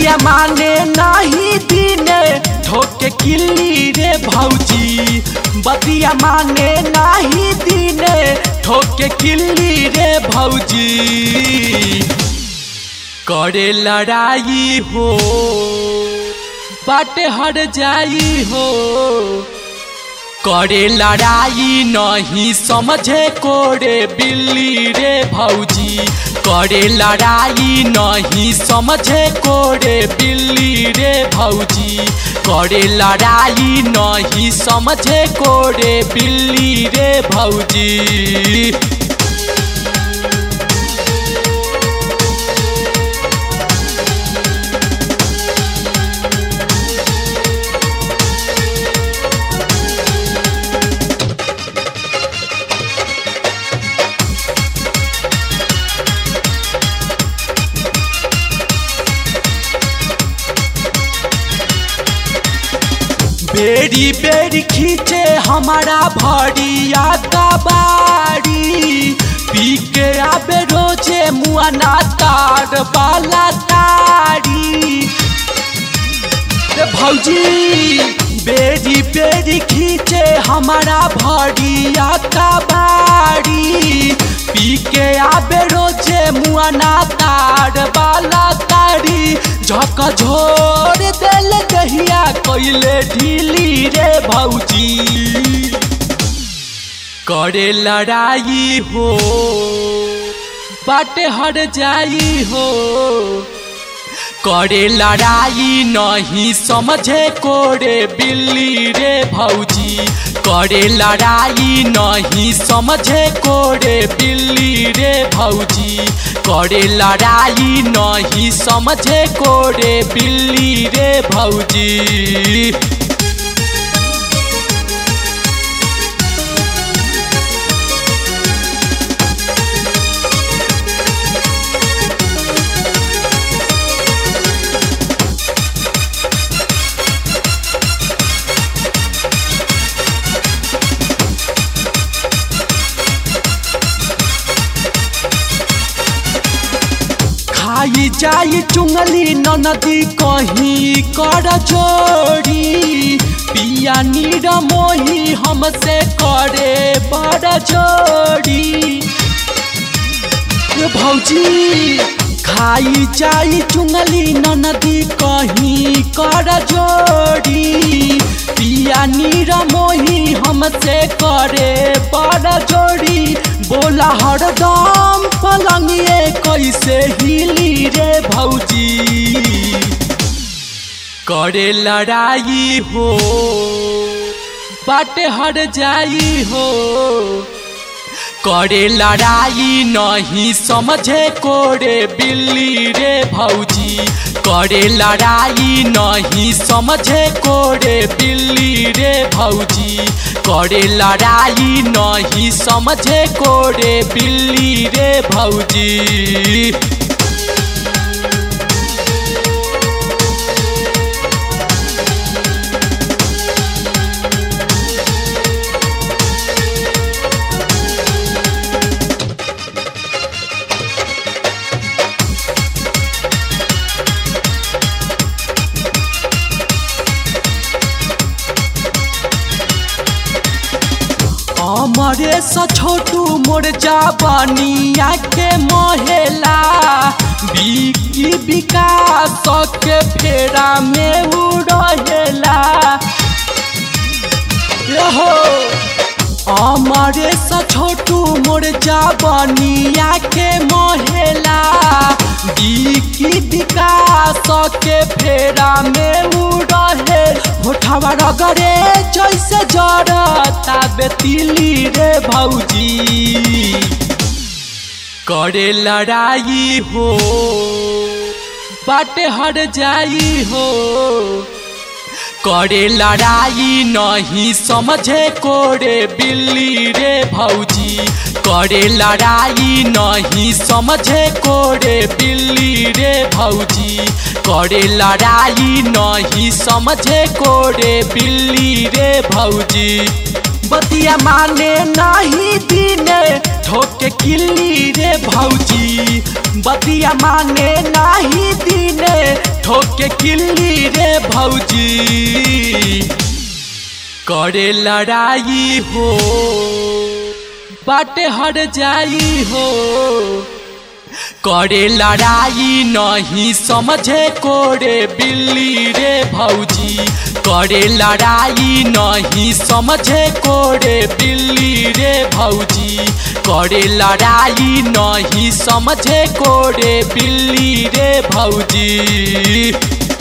बतिया माने नाही दिने ठोके किल्ली रे भौजी बतिया माने नाही दिने ठोके किल्ली रे भौजी करे लड़ाई हो बाटे हट जाई हो करे लड़ाई नहीं समझे कोरे बिल्ली रे भौजी करे लड़ाई नहीं समझे कोरे बिल्ली रे भौजी करे लड़ाई नहीं समझे कोरे बिल्ली रे भौजी बेरी बेरी खींचे हमारा भरिया कबाड़ी पी के आबे रोजे मुआना तार वाला तारी रे भौजी बेरी बेरी खींचे हमारा भरिया कबाड़ी पी के आबे रोजे मुआना तार वाला तारी झक झोर दिल दहिया कैले ढीली रे भौजी करे लड़ाई हो बाटे हट जाई हो करे लड़ाई नहीं समझे कोरे बिल्ली रे भौजी करे लड़ाई नहीं समझे कोरे बिल्ली रे भौजी करे लड़ाई नहीं समझे कोरे बिल्ली रे भौजी खाई जाई चुंगली नदी कहीं कर जोड़ी पिया नीर मोही हमसे करे बड़ जोड़ी रे भौजी खाई जाई चुंगली नदी कहीं कर जोड़ी पिया नीर मोही हमसे करे बड़ जोड़ी बोला हरदम पलंगिए कैसे हिली रे भौजी करे लड़ाई हो बाटे हट जाई हो करे लड़ाई नहीं समझे कोरे बिल्ली रे भौजी करे लड़ाई नहीं समझे कोरे बिल्ली रे भौजी करे लड़ाई नहीं समझे कोरे बिल्ली रे भौजी हमरे स छोटू मोर जाबनिया के मोहेला बिकी विकास के फेरा में उड़ेला रहो हमरे स छोटू मोर जाबनिया के मोहेला बिकी विकास के फेरा में उड़े होठवा रगरे जैसे जड़ता बेतिली रे भौजी करे लड़ाई हो बाटे हट जाई हो करे लड़ाई नहीं समझे कोरे बिल्ली रे भौजी करे लड़ाई नहीं समझे कोरे बिल्ली रे भौजी करे लड़ाई नहीं समझे कोरे बिल्ली रे भौजी बतिया माने नहीं दिने ठोके किल्ली रे भौजी बतिया माने नहीं दिने ठोके ठोके किल्ली रे भौजी करे लड़ाई हो बाटे हट जाई हो करे लड़ाई नहीं समझे कोरे बिल्ली रे भौजी करे लड़ाई नहीं समझे कोरे बिल्ली रे भौजी करे लड़ाई नहीं समझे कोरे बिल्ली रे भौजी